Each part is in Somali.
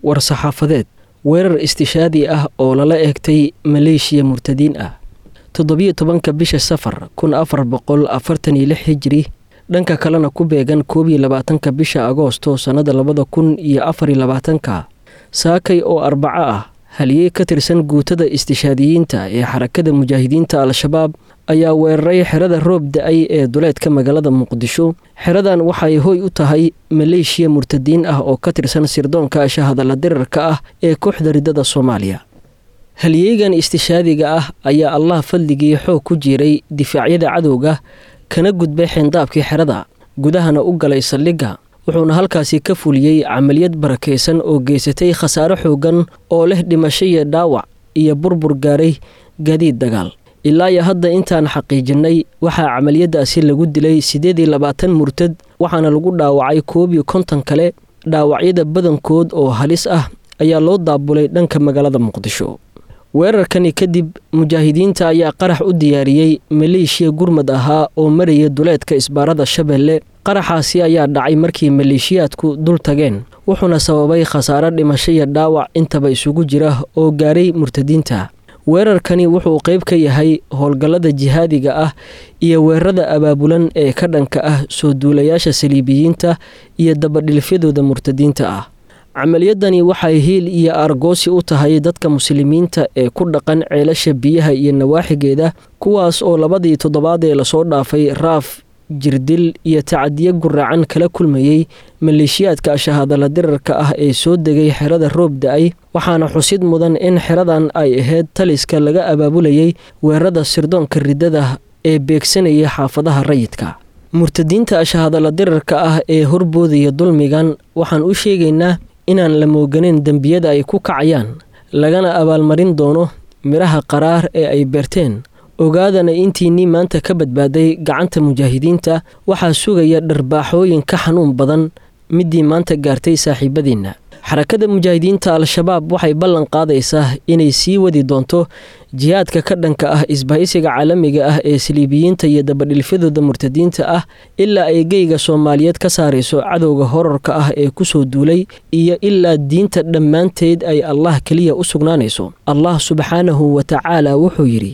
war-saxaafadeed weerar istishaadi ah oo lala eegtay maleeshiya murtadiin ah toddobiyo tobanka bisha safar kun afar boqol afartan iyo lix hijiri dhanka kalena ku beegan koob iyo labaatanka bisha agoosto sannada labada kun iyo afar iyo labaatanka saakay oo arbaco ah haliyey ka tirsan guutada istishaadiyiinta ee xarakada mujaahidiinta al-shabaab ayaa weeraray xerada roob da-ay ee duleedka magaalada muqdisho xeradan waxay hoy u tahay maleeshiya murtadiin ah oo ka tirsan sirdoonka shahadalla dirarka ah ee kooxda riddada soomaaliya haliyeygan istishaadiga ah ayaa allah fadligii xoog ku jiiray difaacyada cadowga kana gudbay xeendaabkii xerada gudahana u galay saldhigga wuxuuna halkaasi ka fuliyey camaliyad barakaysan oo geysatay khasaare xoogan oo leh dhimasho iyo dhaawac iyo burbur gaaray gaadiid dagaal ilaa iyo hadda intaan xaqiijinnay waxaa camaliyadaasi lagu dilay siddeed iyo labaatan murtad waxaana lagu dhaawacay koob iyo konton kale dhaawacyada badankood oo halis ah ayaa loo daabulay dhanka magaalada muqdisho weerarkani kadib mujaahidiinta ayaa qarax u diyaariyey maleeshiya gurmad ahaa oo maraya duleedka isbaarada shabeelle qaraxaasi ayaa dhacay markii maleeshiyaadku dul tageen wuxuuna sababay khasaare dhimasho iyo dhaawac intaba isugu jira oo gaaray murtadiinta weerarkani wuxuu qayb ka yahay howlgallada jihaadiga ah iyo weerarada abaabulan ee ka dhanka ah soo duulayaasha saliibiyiinta iyo dabadhilfyadooda murtadiinta ah camaliyadani waxay hiil iyo argoosi u tahay dadka muslimiinta ee ku dhaqan ceelasha biyaha iyo nawaaxigeeda kuwaas oo labadii toddobaad ee lasoo dhaafay raaf jirdil iyo tacadiyo guraacan kala kulmayey maleeshiyaadka shahadalla dirarka ah ee soo degay xerada roob da-ay waxaana xusid mudan in xeradan ay ahayd taliska laga abaabulayay weerarada sirdoonka riddada ee beegsanaya xaafadaha rayidka murtadiinta shahadalla dirarka ah ee horboodaya dulmigan waxaan u sheegaynaa inaan la mooganeyn dembiyada ay ku kacayaan lagana abaalmarin doono midhaha qaraar ee ay beerteen ogaadana intiinnii maanta ka badbaaday gacanta mujaahidiinta waxaa sugaya dharbaaxooyin ka xanuun badan midii maanta gaartay saaxiibadiinna xarakada mujaahidiinta al-shabaab waxay ballan qaadaysaa inay sii wadi doonto jihaadka ka dhanka ah isbahaysiga caalamiga ah ee saliibiyiinta iyo dabadhilfyadooda murtadiinta ah ilaa ay geyga soomaaliyeed ka saarayso cadowga horarka ah ee kusoo duulay iyo ilaa diinta dhammaanteed ay allah keliya u sugnaanayso allah subxaanahu wa tacaala wuxuu yidhi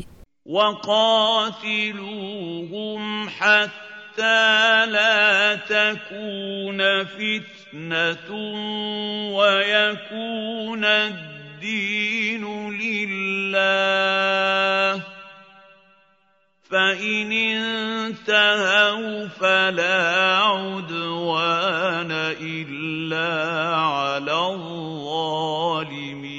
وقاتلوهم حتى لا تكون فتنة ويكون الدين لله فإن انتهوا فلا عدوان إلا على الظالمين